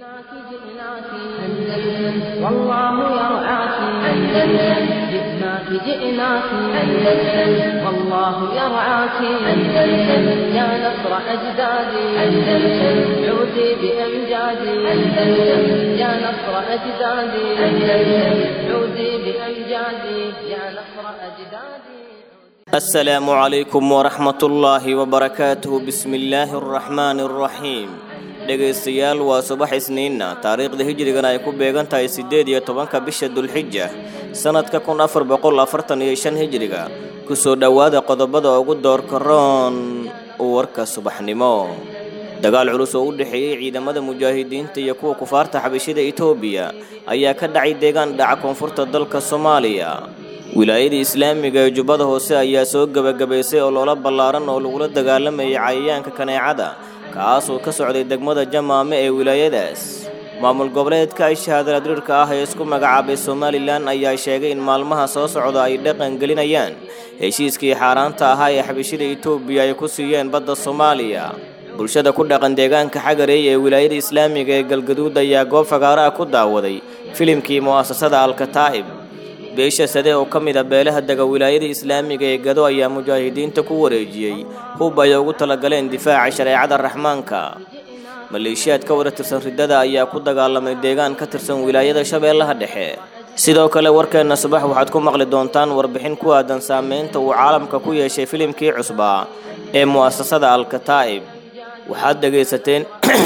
جئناك جئناك أندلس والله يرعاك أندلس جئناك جئناك أندلس والله يرعاك أندلس يا نصر أجدادي أندلس عودي بأمجادي أندلس يا نصر أجدادي أندلس عودي بأمجادي يا نصر أجدادي السلام عليكم ورحمة الله وبركاته بسم الله الرحمن الرحيم dhegaystayaal waa subax isniinna taariikhda hijrigana ay ku beegan tahay siddeed iyo tobanka bisha dulxija sannadka kun afar boqol afartan iyo shan hijriga kusoo dhowaada qodobada ugu doorka roon warka subaxnimo dagaal culus oo u dhexeeyey ciidamada mujaahidiinta iyo kuwa kufaarta xabashida etoobiya ayaa ka dhacay deegaan dhaca koonfurta dalka soomaaliya wilaayada islaamiga ee jubbada hoose ayaa soo gebagabaysay oo loola ballaaran oo lagula dagaalamayay cayayaanka kaneecada kaasoo ka socday degmada jamaame ee wilaayadaas maamul goboleedka ay shahaadala diriirka ah ee isku magacaabay somalilan ayaa sheegay in maalmaha soo socda ay dhaqan gelinayaan heshiiskii xaaraanta ahaa ee xabashida etoobiya ay ku siiyeen badda soomaaliya bulshada ku dhaqan deegaanka xagareey ee wilaayada islaamiga ee galgaduud ayaa goob fagaaro ah ku daawaday filimkii mu'asasada alkataa'ib beesha sade oo ka mid a beelaha dega wilaayada islaamiga ee gado ayaa mujaahidiinta ku wareejiyey hub ay ugu talagaleen difaaca shareecada raxmaanka maleeshiyaad ka wada tirsan riddada ayaa ku dagaalamay deegaan ka tirsan wilaayada shabeellaha dhexe sidoo kale warkeenna subax waxaad ku maqli doontaan warbixin ku aadan saameynta uu caalamka ku yeeshay filimkii cusbaa ee mu'asasada alkataa'ib waxaad dhegaysateen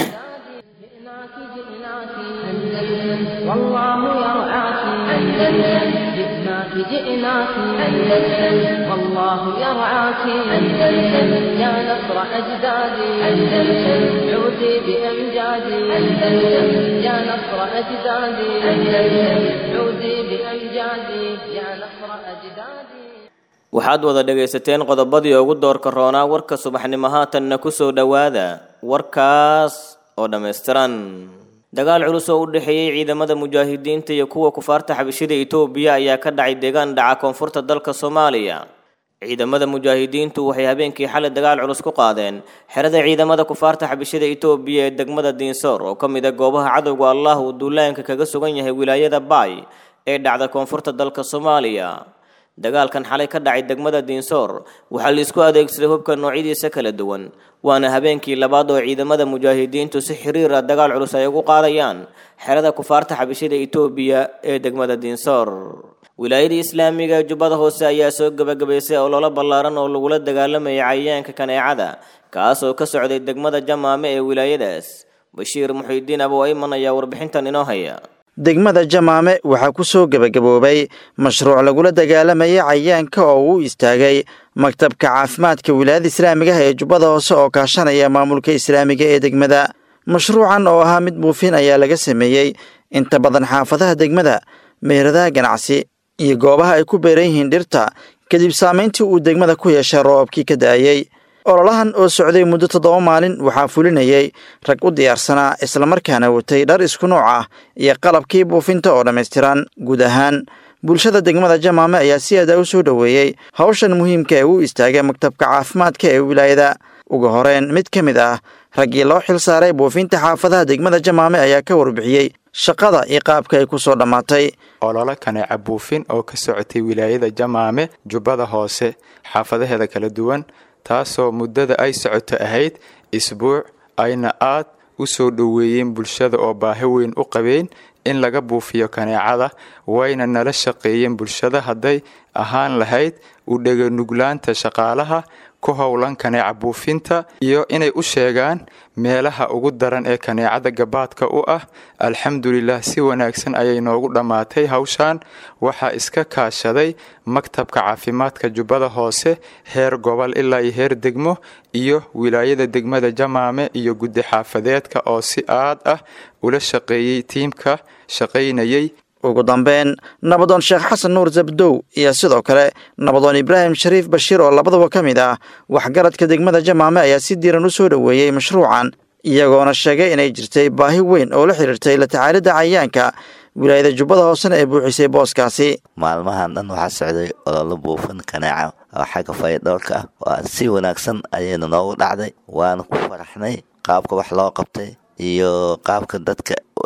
جئناك جئناك أندلس والله يرعاك أندلس جئناك جئناك أندلس والله يرعاك أندلس يا نصر أجدادي أندلس عودي بأمجادي أندلس يا نصر أجدادي أندلس عودي بأمجادي يا نصر أجدادي waxaad wada dhegaysateen qodobadii ugu doorka roonaa warka subaxnimo haatanna ku soo dhowaada warkaas oo dhammaystiran dagaal culus oo u dhexeeyey ciidamada mujaahidiinta iyo kuwa kufaarta xabashida etoobiya ayaa ka dhacay deegaan dhaca koonfurta dalka soomaaliya ciidamada mujaahidiintu waxay habeenkii xalay dagaal culus ku qaadeen xerada ciidamada kufaarta xabashida etoobiya ee degmada diinsoor oo ka mid a goobaha cadowga allah uu duulaanka kaga sugan yahay wilaayada baay ee dhacda koonfurta dalka soomaaliya dagaalkan xalay ka dhacay degmada diinsoor waxaa la isku adeegsaday hubka noocyadiisa kala duwan waana habeenkii labaad oo ciidamada mujaahidiintu si xiriir ah dagaal culus ay ugu qaadayaan xerada kufaarta xabashida etoobiya ee degmada diinsoor wilaayada islaamiga ee jubbada hoose ayaa soo gebagabaysay oo loola ballaaran oo lagula dagaalamayay cayayaanka kaneecada kaasoo ka socday degmada jamaame ee wilaayadaas bashiir muxiidiin abu ayman ayaa warbixintan inoo haya degmada jamaame waxaa ku soo gebagaboobay mashruuc lagula dagaalamayay cayayaanka oo uu istaagay maktabka caafimaadka wilaayada islaamiga ah ee jubbada hoose oo kaashanaya maamulka islaamiga ee degmada mashruucan oo ahaa mid buufin ayaa laga sameeyey inta badan xaafadaha degmada meheradaha ganacsi iyo goobaha ay ku beeran yihiin dhirta kadib saamayntii uu degmada ku yeeshay roobabkii ka da'ayey ololahan oo socday muddo toddoba maalin waxaa fulinayay rag u diyaarsanaa islamarkaana watay dhar isku nooc ah iyo qalabkii buufinta oo dhammaystiran guud ahaan bulshada degmada jamaame ayaa si aada u soo dhoweeyey hawshan muhiimka ee u istaagay maktabka caafimaadka ee wilaayada ugu horeyn mid ka mid ah raggii loo xil saaray buufinta xaafadaha degmada jamaame ayaa ka warbixiyey shaqada iyo qaabka ay ku soo dhammaatay ololo kaneeca buufin oo ka socotay wilaayada jamaame jubbada hoose xaafadaheeda kala duwan taasoo muddada ay socoto ahayd isbuuc ayna aad u soo dhoweeyeen bulshada oo baahi weyn u qabeen in laga buufiyo kaneecada wayna nala shaqeeyeen bulshada hadday ahaan lahayd u dheganuglaanta shaqaalaha ku howlan kaneeca buufinta iyo inay u sheegaan meelaha ugu daran ee kaneecada gabaadka u ah alxamdulilah si wanaagsan ayay noogu dhammaatay hawshan waxaa iska kaashaday maktabka caafimaadka jubbada hoose heer gobol ilaa iyo heer degmo iyo wilaayada degmada jamaame iyo guddi xaafadeedka oo si aad ah ula shaqeeyey tiimka shaqaynayay ugu dambeyn nabadoon sheekh xasan nuur zabdow iyo sidoo kale nabadoon ibraahim shariif bashiir oo labadaba ka mid ah waxgaradka degmada jamaame ayaa si diiran u soo dhoweeyey mashruucan iyagoona sheegay inay jirtay baahi weyn oo la xiriirtay la tacaalidda cayayaanka wilaayada jubbada hoosena ee buuxisay booskaasi maalmahan dhan waxaa socday ololo buufin kaneeca oo xagga fayadhowrka ah waa si wanaagsan ayayna noogu dhacday waana ku faraxnay qaabka wax loo qabtay iyo qaabka dadka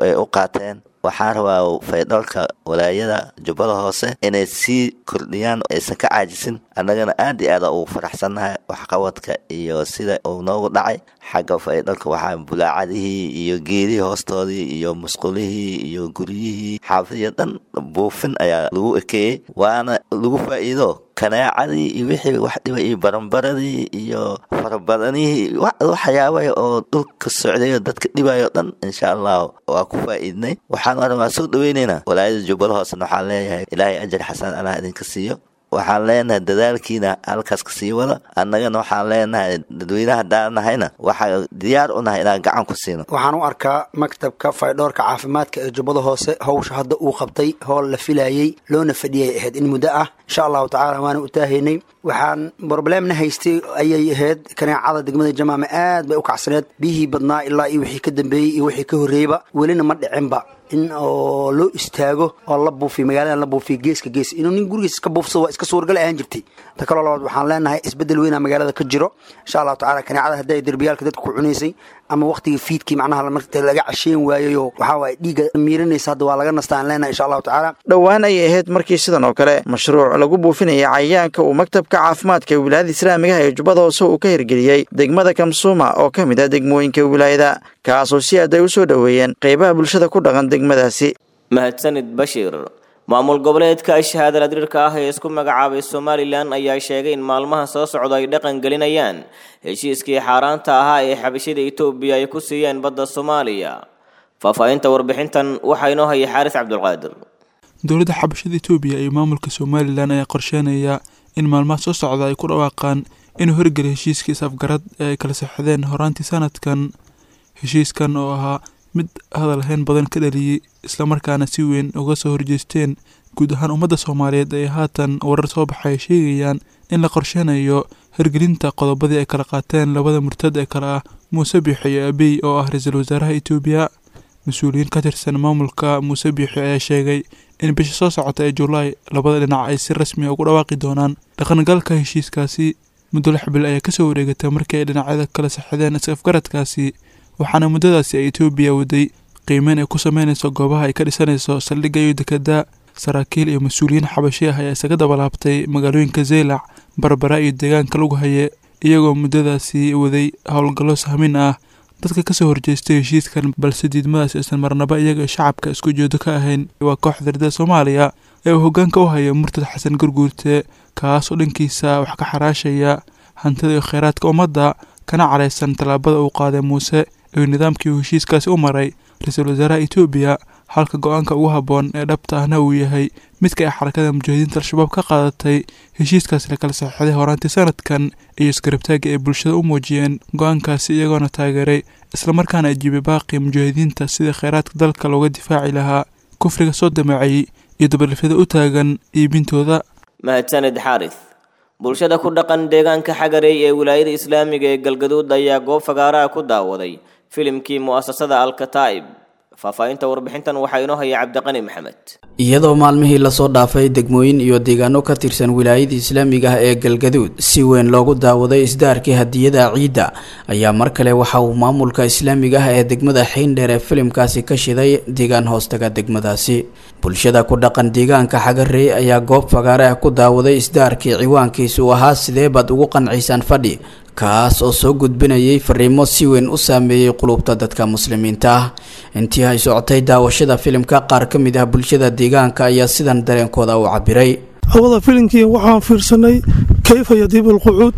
ay u qaateen waxaan rabaa faydhoolka walaayada jubbada hoose inay sii kordhiyaan aysan ka caajisin annagana aad iyo aada ugu faraxsannahay waxqabadka iyo sida uu noogu dhacay xagga faydhoolka waxaa bulaacadihii iyo geedihii hoostoodii iyo musqulihii iyo guryihii xaafadiyo dhan buufin ayaa lagu ekeeyey waana lagu faa'iido kanaacadii iyo wixii wax dhiba iyo baranbaradii iyo farabadanihii waxyaabay oo dhulka socday oo dadka dhibayo dhan insha allah waa ku faa'iidnay waxaan arabaa soo dhaweynaynaa walaayada jubbada hoosena waxaan leeyahay ilaahay ajar xasan allah idinka siiyo waxaan leenahay dadaalkiina halkaas ka sii wada annagana waxaan leenahay dadweynaha haddaan nahayna waxaa diyaar u nahay inaan gacan ku siino waxaan u arkaa maktabka faydhoorka caafimaadka ee jubbada hoose howsha hadda uu qabtay hool la filayey loona fadhiyay ahayd in muddo ah insha allahu tacala waana u taahaynay waxaan broblemna haystay ayay ahayd kaneecada degmada jamaame aad bay u kacsaneed biyihii badnaa ilaa iyo wixii ka dambeeyey iyo wixii ka horreeyba welina ma dhicinba in oo loo istaago oo la buufiy magaalada la buufiy geeska gees inuu nin gurigiis iska buufsado waa iska suuragal ahaan jirtay ta kaloo labaad waxaan leenahay isbeddel weynaa magaalada ka jiro insha allahu tacala kaneecada hadday derbiyaalka dadka ku cunaysay ama waqtigii fiidkii macnaha marta laga casheen waayayoo waxaa waaye dhiigga miiranaysa hadda waa laga nastaan leenahay insha allahu tacaala dhowaan ayay ahayd markii sidan oo kale mashruuc lagu buufinaya cayayaanka uu maktabka caafimaadka wilaayada islaamigaha ee jubbada hoose uu ka hirgeliyey degmada kamsuuma oo ka mid ah degmooyinka wilaayada kaasoo si aad ay u soo dhoweeyeen qeybaha bulshada ku dhaqan degmadaasi mahadsanid bashiir maamul goboleedka shahaadala diriirka ah ee isku magacaabay somalilan ayaa sheegay in maalmaha soo socda ay dhaqan gelinayaan heshiiskii xaaraanta ahaa ee xabashida etoobiya ay ku siiyeen badda soomaaliya faahfaahinta warbixintan waxaa inoo hayay xaaris cabdulqaadir dowladda xabashada etoobiya iyo maamulka somalilan ayaa qorsheynaya in maalmaha soo socda ay ku dhawaaqaan inuu horgeliy heshiiskii is-afgarad ee ay kala saxdeen horaantii sanadkan heshiiskan oo ahaa mid hadalhayn badan ka dhaliyey islamarkaana si weyn uga soo horjeesteen guud ahaan ummadda soomaaliyeed ee haatan warar soo baxay sheegayaan in la qorsheynayo hirgelinta qodobadii ay kala qaateen labada murtad ee kale ah muuse biixi iyo abiy oo ah ra-iisul wasaaraha etoobiya mas-uuliyiin ka tirsan maamulka muuse biixi ayaa sheegay in bisha soo socota ee julaay labada dhinac ay si rasmi a ugu dhawaaqi doonaan dhaqangalka heshiiskaasi muddo lix bil ayaa kasoo wareegatay markii ay dhinacyada kala saxideen is-afgaradkaasi waxaana muddadaasi ay etoobiya waday qiimeyn ay ku sameynayso goobaha ay ka dhisanayso saldhigga iyo dekada saraakiil iyo mas-uuliyiin xabashi ah ayaa isaga dabalaabtay magaalooyinka zeylac barbara iyo deegaanka lagu haye iyagoo muddadaasi waday howlgallo sahmin ah dadka kasoo horjeestay heshiiskan balse diidmadaasi aysan marnaba iyaga shacabka isku jeedo ka ahayn waa kooxda ardada soomaaliya ee uu hoggaanka u haya murtad xasan garguurte kaasoo dhankiisa wax ka xaraashaya hantida iyo kheyraadka ummadda kana careysan tallaabada uu qaaday muuse iyo nidaamkii uu heshiiskaasi u maray ra-iisul wasaaraha etoobiya halka go-aanka ugu habboon ee dhabta ahna uu yahay midka ay xarakada mujaahidiinta al-shabaab ka qaadatay heshiiskaasi la kala saxeixday horaantii sanadkan iyo isgarabtaagga ay bulshada u muujiyeen go-aankaasi iyagoona taageeray islamarkaana ajiibay baaqii mujaahidiinta sidii kheyraadka dalka looga difaaci lahaa kufriga soo dameecayey iyo dabalifyada u taagan iibintooda mahadsanid xaaris bulshada ku dhaqan deegaanka xagareey ee wilaayada islaamiga ee galgaduud ayaa goob fagaaraha ku daawaday filimkii mu'asasada alkataa'ib faahfaahinta warbixintan waxaa inoo haya cabdiqani maxamed iyadoo maalmihii lasoo dhaafay degmooyin iyo deegaano ka tirsan wilaayada islaamiga ah ee galgaduud si weyn loogu daawaday isdaarkii hadiyada ciidda ayaa mar kale waxa uu maamulka islaamiga ah ee degmada xiindheer ee filimkaasi ka shiday deegaan hoostaga degmadaasi bulshada ku dhaqan deegaanka xagarey ayaa goob fagaare ah ku daawaday isdaarkii ciwaankiisu ahaa sidee baad ugu qanciysaan fadhi kaas oo soo gudbinayay fariimo si weyn u saameeyey qulubta dadka muslimiinta ah intii ay socotay daawashada filimka qaar ka mid ah bulshada deegaanka ayaa sidan dareenkooda u cabiray hawada filimkii waxaan fiirsanay kayfa yadiib alqucuud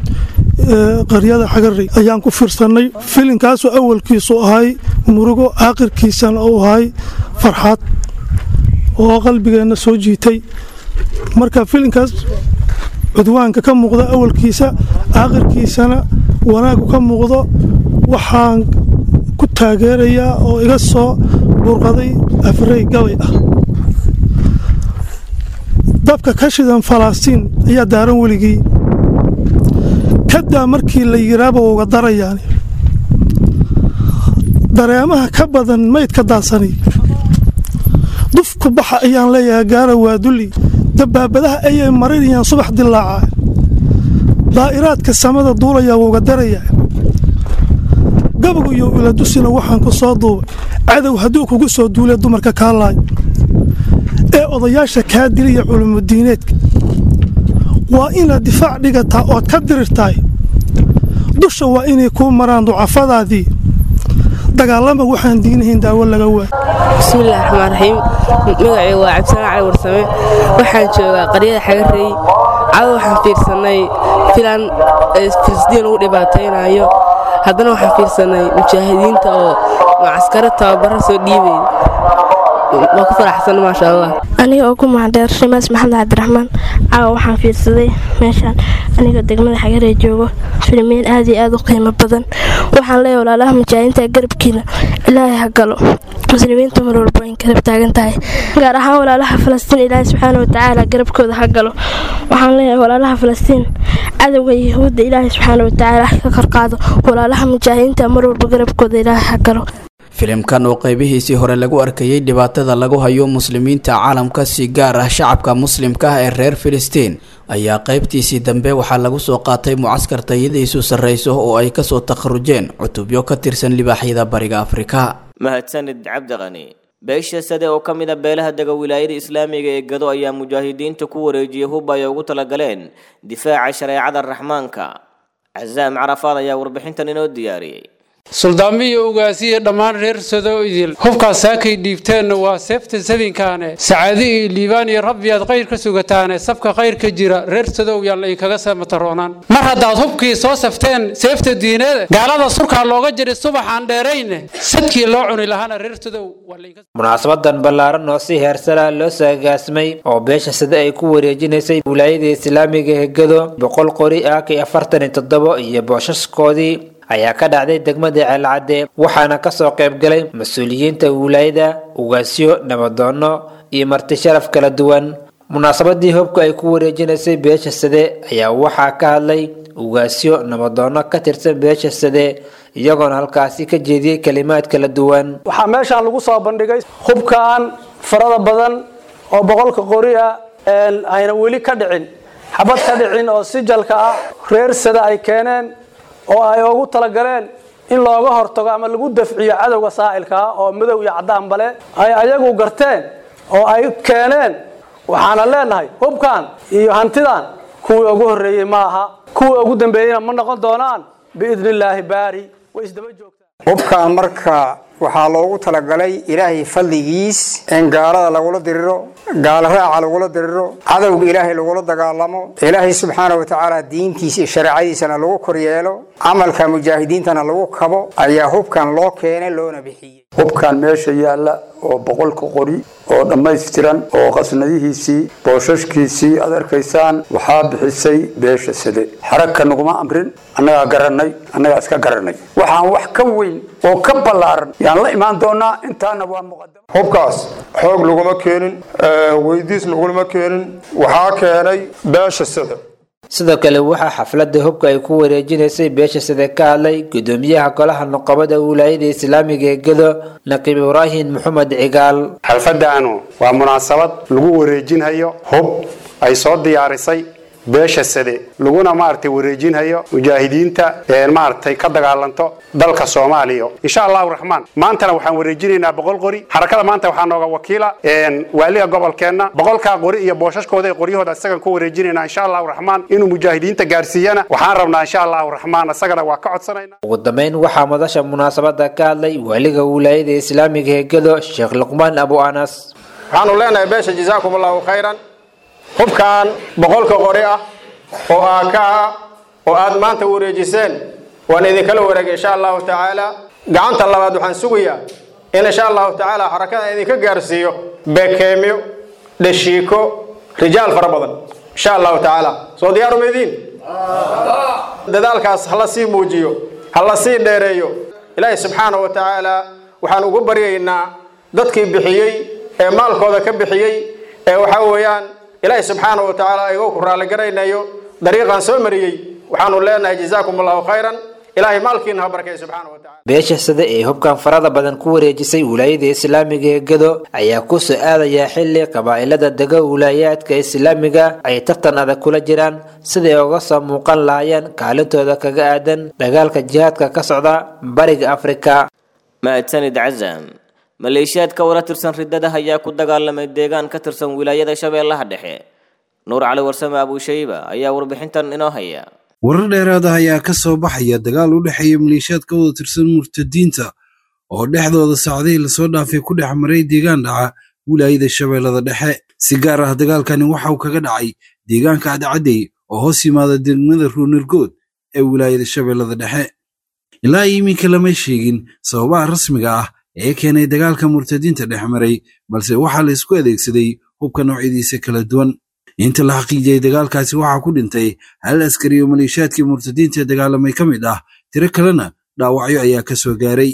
qaryada xagarey ayaan ku fiirsanay filimkaasoo awalkiisu ahay murugo aakhirkiisana uu ahay farxad oo qalbigeenna soo jiitay marka filimkaas cudwaanka ka muuqda awalkiisa aakhirkiisana wanaagu ka muuqdo waxaan ku taageerayaa oo iga soo burqaday afrey gabay ah dabka ka shidan falastiin ayaa daaran weligii kadaa markii la yiraaba uga darayaan dareemaha ka badan maydka daadsani dufku baxa ayaan leeyahay gaara waaduli dabaabadaha ayay marinayaan subax dilaaca daa'iraadka samada duulayaa wuuga darayaa gabagu iyo wiladusina waxaan ku soo duubay cadow hadduu kugu soo duulay dumarka kaa laay ee odayaasha kaa dilaya culumudiineedka waa inaad difaac dhigataa ood ka dirirtahay dusha waa inay kuu maraan ducafadaadii dagaalama waxaan diinahayn daawo laga waa bismillahi raxmaan raxiim magacaygu waa cabdisalaan cali warsame waxaan joogaa qaryada xagarey cado waxaan fiirsannay filan filistiin lagu dhibaataynayo haddana waxaan fiirsannay mujaahidiinta oo macaskaro tababaro soo dhiibay waa ku faraxsan maasha allah aniga oo ku mahadheer shimaas maxamed cabdiraxmaan caawa waxaan fiirsaday meeshaan aniga degmada xagaree joogo filmiin aad iyo aad u qiimo badan waxaan leeyahay walaalaha mujaahidiinta garabkiina ilaahay ha galo muslimiinta mar walba in garab taagan tahay gaar ahaan walaalaha falastiin ilaahay subxaana watacaala garabkooda ha galo waxaan leeyahay walaalaha falastiin cadowga yahuudda ilaahay subxaana watacaala ka korqaado walaalaha mujaahidiinta mar walba garabkooda ilaahay ha galo filimkan oo qaybihiisii hore lagu arkayay dhibaatada lagu hayo muslimiinta caalamka si gaar ah shacabka muslimka ah ee reer filistiin ayaa qaybtiisii dambe waxaa lagu soo qaatay mucaskar tayadiisu sarreyso oo ay kasoo takharujeen cutubyo ka tirsan libaaxyada bariga afrika mahadsanid cabdiqani beesha sade oo ka mid a beelaha dega wilaayada islaamiga ee gado ayaa mujaahidiinta ku wareejiyay hub ay ugu talagaleen difaaca shareecada raxmaanka casaam carafaad ayaa warbixintan inoo diyaariyey suldaamiyo ugaasiya dhammaan reer sado idil hubkaas saakay dhiibteenna waa seefta sadinkaane sacaadi iyo liibaan iyo rabbiyaad khayr ka sugataane sabka khayr ka jira reer sadow yaan la idinkaga samataroonaan mar haddaad hubkii soo safteen seefta diineeda gaalada surkaa looga jiray subaxaan dheerayne sadkii loo cuni lahaana reer sadow munaasabadan ballaaran oo si heersala loo saagaasmay oo beesha sade ay ku wareejinaysay wilaayada islaamiga hegado boqol qori ah kii afartan iyo toddobo iyo booshaskoodii ayaa ka dhacday degmada ceelcadde waxaana kasoo qaybgalay mas-uuliyiinta wilaayada ugaasyo nabadoono iyo marti sharaf kala duwan munaasabadii hubka ay ku wareejinaysay beesha sade ayaa waxaa ka hadlay ugaasyo nabadoono ka tirsan beesha sade iyagoona halkaasi ka jeediyey kalimaad kala duwan waxaa meeshaan lagu soo bandhigay hubkan farada badan oo boqolka qori ah ayna weli ka dhicin xabad ka dhicin oo sijalka ah reer sade ay keeneen oo ay ugu talagaleen in looga hortago ama lagu dafciyo cadowga saa'ilka ah oo madow iyo caddaan bale ay ayagu garteen oo ay keeneen waxaana leenahay hubkan iyo hantidan kuwii ugu horreeyey ma aha kuwii ugu dambeeyeyna ma noqon doonaan biidni illaahi baari way isdaba joogtaa hubkan marka waxaa loogu talagalay ilaahay fadligiis in gaalada lagula diriro gaalo raaca lagula diriro cadowga ilaahay lagula dagaalamo ilaahay subxaana wa tacaala diintiisa iyo shareecadiisana lagu koryeelo camalka mujaahidiintana lagu kabo ayaa hubkan loo keenay loona bixiyey hubkan meesha yaalla oo boqolka qori oo dhammaystiran oo qasnadihiisii boosashkiisii aad arkaysaan waxaa bixisay beesha sade xaragka naguma amrin annagaa garannay annagaa iska garannay waxaan wax ka weyn oo ka ballaaran yaan la imaan doonaa intaana waa muqadam hubkaas xoog laguma keenin weydiis laguma keenin waxaa keenay beesha sade sidoo kale waxaa xafladda hubka ay ku wareejinaysay beesha sade ka hadlay gudoomiyaha golaha nuqabada wilaayada islaamiga ee gado naqiib ibraahim maxamed cigaal xalfadaanu waa munaasabad lagu wareejinhayo hub ay soo diyaarisay beesha sade laguna maaragtay wareejinhayo mujaahidiinta maaragtay ka dagaalanto dalka soomaaliya insha allahu raxmaan maantana waxaan wareejinaynaa boqol qori xarakada maanta waxaa nooga wakiila waaliga gobolkeenna boqolkaa qori iyo booshaskooda ee qoryahooda isagan ku wareejinaynaa insha allahu raxmaan inuu mujaahidiinta gaarsiiyana waxaan rabnaa insha allahu raxmaan isagana waa ka codsanayna ugu dambeyn waxaa madasha munaasabada ka hadlay waaliga wilaayada islaamiga ee gado sheekh luqmaan abu anas waxaanu leenahay beesha jazaakum allahu khayran hubkan boqolka qori ah oo aaka ah oo aad maanta wareejiseen waan idinkala wareegay insha allahu tacaala gacanta labaad waxaan sugayaa in insha allahu tacaala xarakada idinka gaarsiiyo bekeemyo dhashiiko rijaal fara badan insha allahu tacaala soo diyaaru maydiin dadaalkaas hala sii muujiyo hala sii dheereeyo ilaahay subxaana wa tacaala waxaan ugu baryaynaa dadkii bixiyey ee maalkooda ka bixiyey ee waxaa weeyaan ilaahay subxaana wa tacaala igoo ku raalligaraynayo dariiqaan soo mariyey waxaanu leenahay jazaakum allahu khayran ilaahay maalkiina ha barakay subxaana wa tacala beesha sade ee hubkan farada badan ku wareejisay wilaayada islaamiga ee gado ayaa kusoo aadaya xili qabaa'ilada dega wilaayaadka islaamiga ay tartan adag kula jiraan siday uga soo muuqan lahaayeen kaalintooda kaga aadan dagaalka jihaadka ka socda bariga afrika mahadsanid cazam maleeshiyaad ka wara tirsan riddada ayaa ku dagaalamay deegaan ka tirsan wilaayada shabeellaha dhexe nuur cali warsame abuushayba ayaa warbixintan inoo haya warar dheeraad ah ayaa ka soo baxaya dagaal u dhexeeya maleeshiyaad ka wada tirsan murtadiinta oo dhexdooda saacadihii lasoo dhaafay ku dhex maray deegaan dhaca wilaayada shabeellada dhexe si gaar ah dagaalkani waxa uu kaga dhacay deegaanka cadcadey oo hoos yimaada degmada ruunirgood ee wilaayada shabeellada dhexe ilaa iminka lama sheegin sababaha rasmiga ah ee keenay dagaalka murtadiinta dhex maray balse waxaa la isku adeegsaday hubka noocyadiisa kala duwan inta la xaqiijiyey dagaalkaasi waxaa ku dhintay hal askari oo maleeshiyaadkii murtadiinta ee dagaalamay ka mid ah tiro kalena dhaawacyo ayaa ka soo gaaray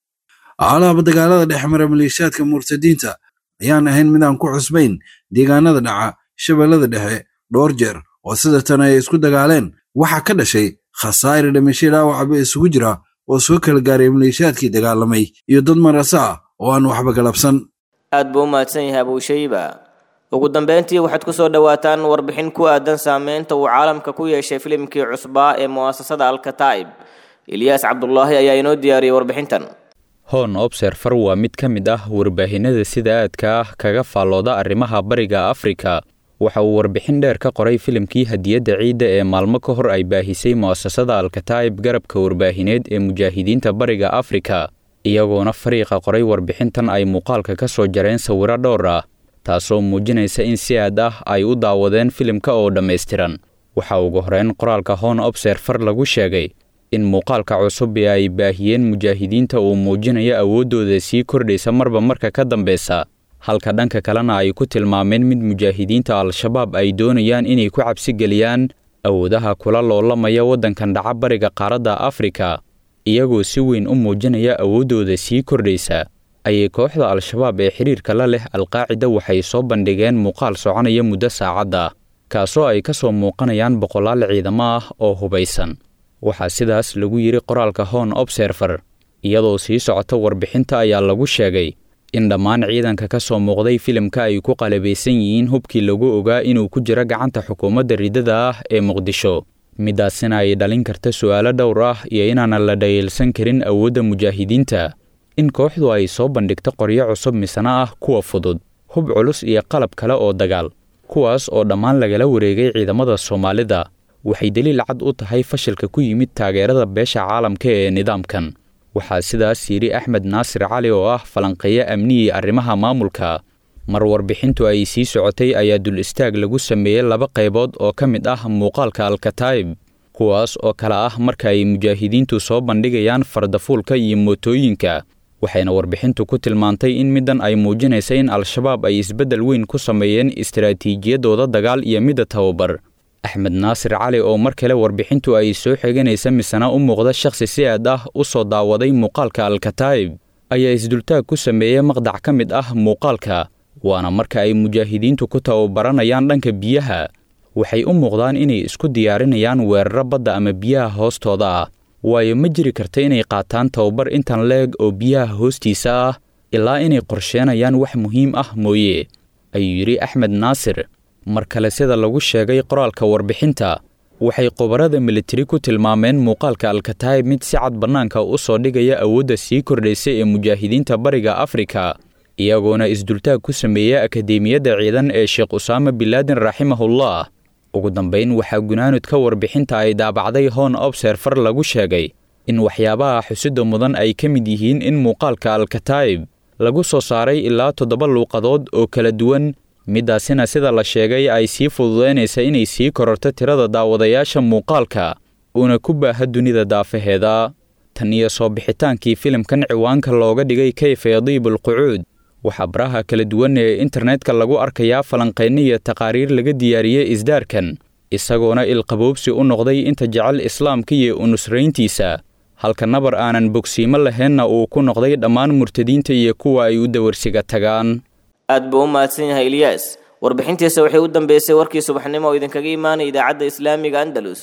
alaaba dagaalada dhex mara maleeshiyaadka murtadiinta ayaan ahayn mid aan ku cusbayn deegaanada dhaca shabeellada dhexe dhowr jeer oo sida tan ay isku dagaaleen waxaa ka dhashay khasaare dhimasho dhaawacaba isugu jira oo soo kala gaaray maleeshiyaadkii dagaalamay iyo dad marasa ah oo aan waxba galabsan aad buu u mahadsan yahay abuushayba ugu dambeyntii waxaad ku soo dhowaataan warbixin ku aadan saameynta uu caalamka ku yeeshay filimkii cusbaa ee mu'asasada alkataa'ib ilyaas cabdulaahi ayaa inoo diyaariyey warbixintan hon obserfer waa mid ka mid ah warbaahinada sida aadka ah kaga faallooda arrimaha bariga afrika waxa uu warbixin dheer ka qoray filimkii hadiyadda ciidda ee maalmo ka hor ay baahisay mu'asasada alkataa'ib garabka warbaahineed ee mujaahidiinta bariga afrika iyagoona fariiqa qoray warbixintan ay muuqaalka ka soo jareen sawiro dhowr ah taasoo muujinaysa in si aad ah ay u daawadeen filimka oo dhammaystiran waxaa ugu horeyn qoraalka hon obserfer lagu sheegay in muuqaalka cusub ee ay baahiyeen mujaahidiinta uu muujinayo awooddooda sii kordhaysa marba marka ka dambeysa halka dhanka kalena ay ku tilmaameen mid mujaahidiinta al-shabaab ay doonayaan inay ku cabsigeliyaan awoodaha kula loolamaya waddankan dhaca bariga qaaradda afrika iyagoo si weyn u muujinaya awooddooda sii kordhaysa ayay kooxda al-shabaab ee xidhiirka la leh alqaacida waxay soo bandhigeen muuqaal soconaya muddo saacadda kaasoo ay ka soo muuqanayaan boqolaal ciidamo ah oo hubaysan waxaa sidaas lagu yidhi qoraalka hon obserfer iyadoo sii socota warbixinta ayaa lagu sheegay in dhammaan ciidanka ka soo muuqday filimka ay ku qalabaysan yihiin hubkii lagu ogaa inuu ku jiro gacanta xukuumadda riddada ah ee muqdisho midaasina ay dhalin karta su'aalo dhowr ah iyo inaanan la dhayeelsan karin awoodda mujaahidiinta in kooxdu ay soo bandhigto qoryo cusub misana ah kuwa fudud hub culus iyo qalab kale oo dagaal kuwaas oo dhammaan lagala wareegay ciidamada soomaalida waxay daliil cad u tahay fashilka ku yimid taageerada beesha caalamka ee nidaamkan waxaa sidaas yidhi axmed naasir cali oo ah falanqeeyo amniyii arrimaha maamulka mar warbixintu ay sii socotay ayaa dul istaag lagu sameeyey laba qaybood oo ka mid ah muuqaalka alkataa'ib kuwaas oo kale ah marka ay mujaahidiintu soo bandhigayaan fardafuulka iyo mootooyinka waxayna warbixintu ku tilmaantay in middan ay muujinaysa in al-shabaab ay isbeddel weyn ku sameeyeen istaraatiijiyadooda dagaal iyo midda tababar axmed naasir cali oo mar kale warbixintu ay soo xiganaysa misena u muuqda shakhsi si aad ah u soo daawaday muuqaalka alkataa'ib ayaa isdultaag ku sameeyey maqdac ka mid ah muuqaalka waana marka ay mujaahidiintu ku tababaranayaan dhanka biyaha waxay u muuqdaan inay isku diyaarinayaan weeraro badda ama biyaha hoostooda ah waayo ma jiri karta inay qaataan tababar intan leeg oo biyaha hoostiisa ah ilaa inay qorsheenayaan wax muhiim ah mooye ayuu yidhi axmed naasir mar kale sida lagu sheegay qoraalka warbixinta waxay khubarada militari ku tilmaameen muuqaalka alkataa'ib mid si cad bannaanka u soo dhigaya awoodda sii kordhaysa ee mujaahidiinta bariga afrika iyagoona isdultaag ku sameeya akadeemiyadda ciidan ee sheekh usaama bilaadin raximahullah ugu dambayn waxaa gunaanudka warbixinta ay daabacday hon obserfer lagu sheegay in waxyaabaha xusidda mudan ay ka mid yihiin in muuqaalka alkataa'ib lagu soo saaray ilaa toddoba luuqadood oo kala duwan middaasina sida la sheegay ay sii fududaynaysa inay sii kororto tirada daawadayaasha muuqaalka uuna ku baaha dunida daafaheeda tan iyo soo bixitaankii filimkan ciwaanka looga dhigay kayfa yadiibu alqucuud waxaa baraha kala duwan ee internetka lagu arkayaa falanqayno iyo taqaariir laga diyaariyey isdaarkan isagoona ilqaboobsi u noqday inta jecel islaamka iyo unusrayntiisa halka nabar aanan bogsiimo lahaynna uu ku noqday dhammaan murtadiinta iyo kuwa ay u dawarsiga tagaan aad buu u mahadsan yahay ilyaas warbixintiisa waxay u dambeysay warkii subaxnimo oo idinkaga imaanay idaacadda islaamiga andalus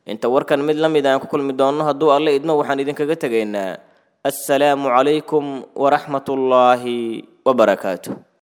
inta warkan mid la mid aan ku kulmi doonno hadduu alle idmo waxaan idinkaga tegaynaa assalaamu calaykum waraxmatullaahi wabarakaatu